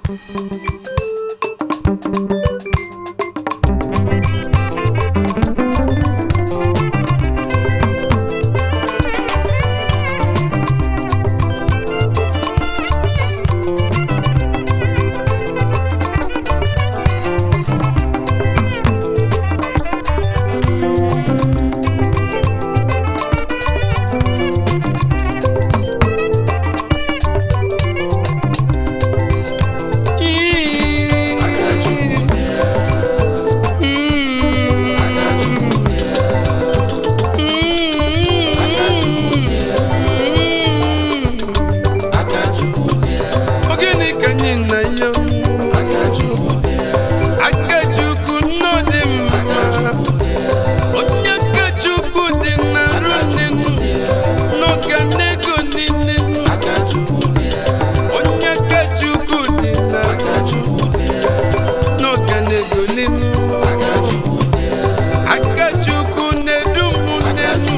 Ogini ka anyị na ya Akachukwu nno dị mma onye Akachukwu dị na runenu n'oge nego niile onye Akachukwu dị na n'oge nego niile Akachukwu na-edu m n'elu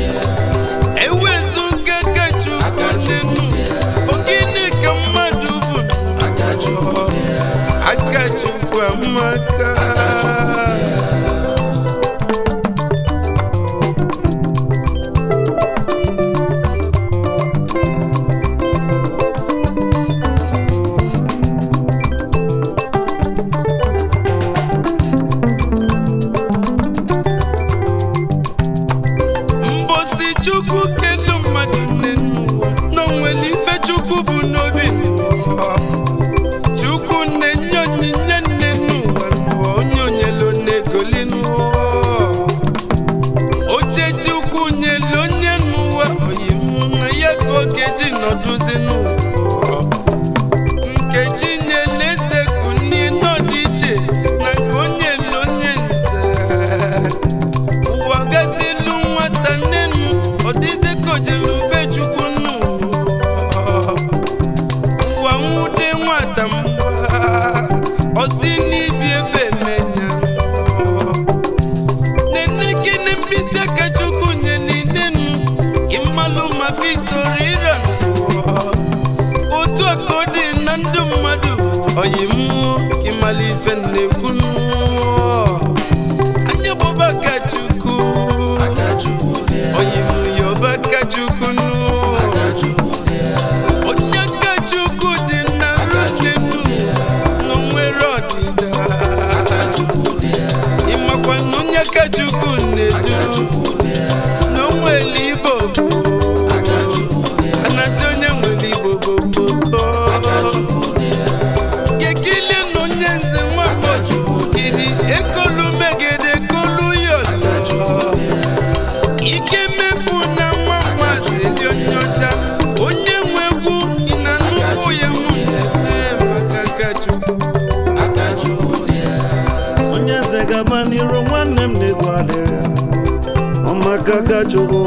ewezuga Akachukwu n'elu ogini ka mmadụ bụ Akachukwu amaka mbosi chukwu kelu mmadụ nne n'ụwa n'onwere ife chukwu bụ n'obi n'ụwa chukwu na-enye onyinye nne n'ụwa n'ụwa onye onyelo na-egoli n'ụwa oche chukwu nyelu onye n'ụwa oyimụ na ya ka oge ji nọdụzi n'ụwa nkechi nyelu eze kunni n'ọdị iche na nke onye elu onye nze ụwa gazilu nwata nnenu ọ dịzi ka ojelu ube chukwu nnu ụwa nwude nwata mgba ọsi n'ibi efe menya nene gịnị mkpịsị aka chukwu nyeli nenu ịmalụ ma fisoro ire otu aka ọ dị na ndụ mmadụ oyi mmụọ ịmala ife na-ekwu nnụọ anya bụba ka chukwu oyi m yoba ka chukwu nnụọ onye ka chukwu dị na rụnenu na nwere ọdịda ịmakwa na onye ka chukwu na-edu na onwere igbo anasị onye nwere igbo boboko gekili na onye nze nwamochukwu gidi ekolu megede kolu yọlọ ike mefu na nwa mmazi eli onye ọcha onye nwe egwu ị na nnukwu ya mụ ee maka ka chukwu onye eze gaba n'iru nwanne m na-egwu adịrị ya ọmaka ka chukwu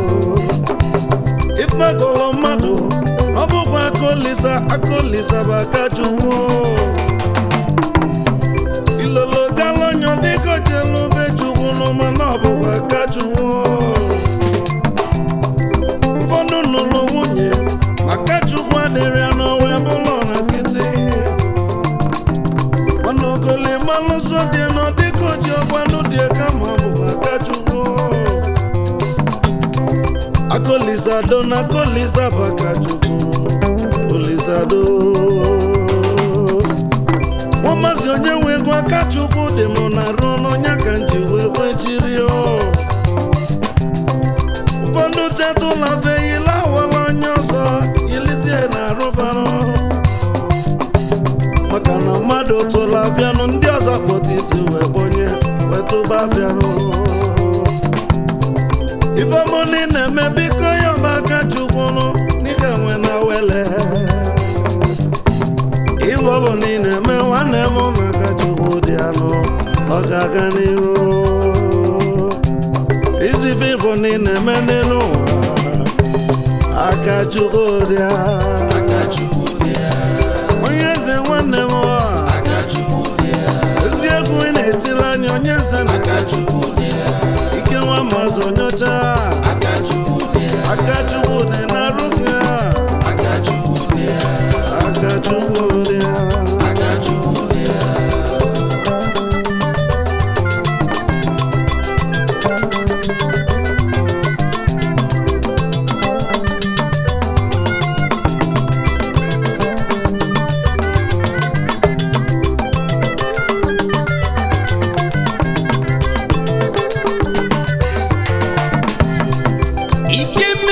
ịkpagolo mmadụ ọ bụkwa akolisa akolisa bụ aka chukwu ilolo galonyo dịka ojelu be chukwu n'ụma na ọ bụkwa aka chukwu ụfọdụ nụrụ nwunye maka chukwu adịrị ya n'ọnwa bụlọ na nkịtị mana ogoli malụsọ dị nọ dịka oji ọgbanụ dị kama ọ bụ aka chukwu akolizado na akoliza bụ aka chukwu olizado nwa maazị onye nwe ego aka chukwu dị m na arụ n'ọnya ka m ji wee kwechiri ụfọdụ tetụla feyila awala onye ọzọ yilizie na arụbarụ maka na mmadụ tụla bịanụ ndị ọzọ kpọta isi wee kpọnye wetụba bịanụ ifeọmụni na-eme biko ya ọba aka chukwunu n'ike nwe na wele ife ọ bụ na ị na-eme nwanne m maka chukwu dị anụ ọ ga-aga n'iru izife bụ na ị na-eme n'elu ụwa aka chukwu dị a. onye eze nwanne m ụwa eziokwu ị na-etili anya onye eze na ike nwa mazụ onyocha aka chukwu dị na arụ gị aka chukwu dị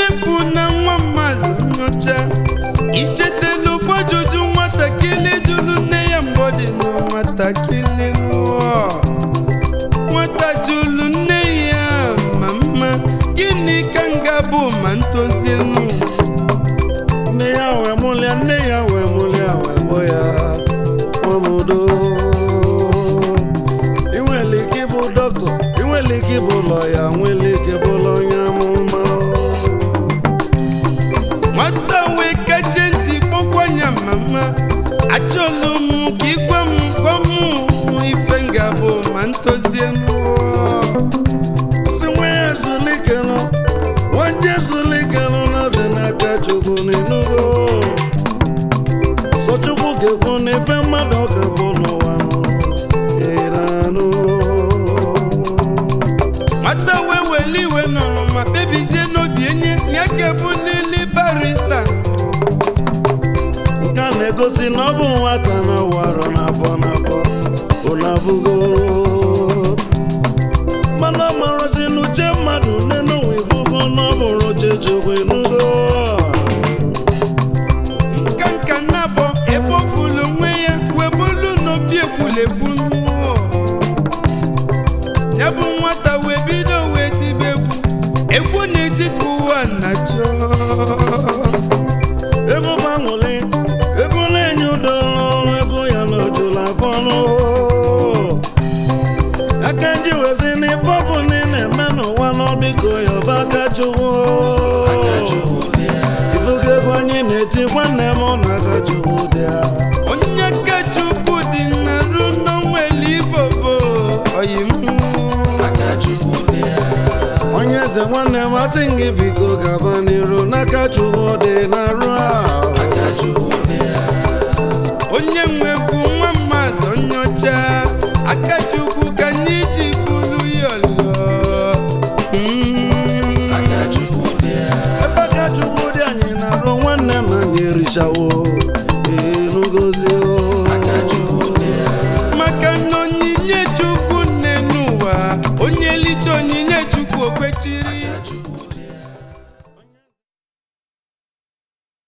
efu na nwa mmazi nyocha ichetela ofu ajụjụ nwatakịrị jụrụ nne ya mgbe ọ dị na nwatakịrị nụọ nwata jụrụ nne ya mama gịnị ka m ga-abụ ma ntozie nụ nne ya wee mụlịa nne ya wee mụlịa wee gbọ ya nwamodo inwere ike ịbụ dọkịta inwere ike ịbụ lọya nwere ike ịbụla onye amụma nwata wee kache ntị kpọkwanya mama achọlụ m ka ịgwa m gwa m ife m ga-abụ ma ntozie nụọ si nwa ya ezulikenụ nwanye ezulikenụ na dị n'aka chukwu n'inugo sọ chukwu ga-ekwu n'ife mmadụ ọ ga-abụ n'ụwa nụ ịranụ nwata wee weli iwe nọrọ ma kpebizie n'obi enye ya ga-ebulili barista nke a na-egosi na ọ bụ nwata na ọwarọ n'afọ n'afọ ụnabụgo mana ọ marazi n'uche mmadụ n'enụwa ifugo na ọ bụrụ uche chukwu enugo nka nka na-abọ ebe o fulu onwe ya wee bulu n'obi ekwulegbu mmụọ ya bụ nwata wee bido wee tibe egwu egwu na-eti ka ụwa na-achọ ego gbanwere ego na-enye udo n'ọrụ ego ya na ojula afọ n'ụhụ aka nji wezi n'ife ọ bụ na ị na-eme n'ụwa n'ọbiko ya ọba aka chukwu ibugo ego anyị na-eti nwanne m na aka chukwu dị ya onye ka chukwu dị na ru n'onweli igbo bụ oyi onye eze nwanne m asị m gị biko gaba n'iru n'aka chukwu dị na-arụ ahụ onye nwekwu nwa mmazi onye ọcha aka chukwu ka anyị ji bulu ya ọlọ Mm. ebe aka chukwu dị anyị na-arụ nwanne m anyị erichawo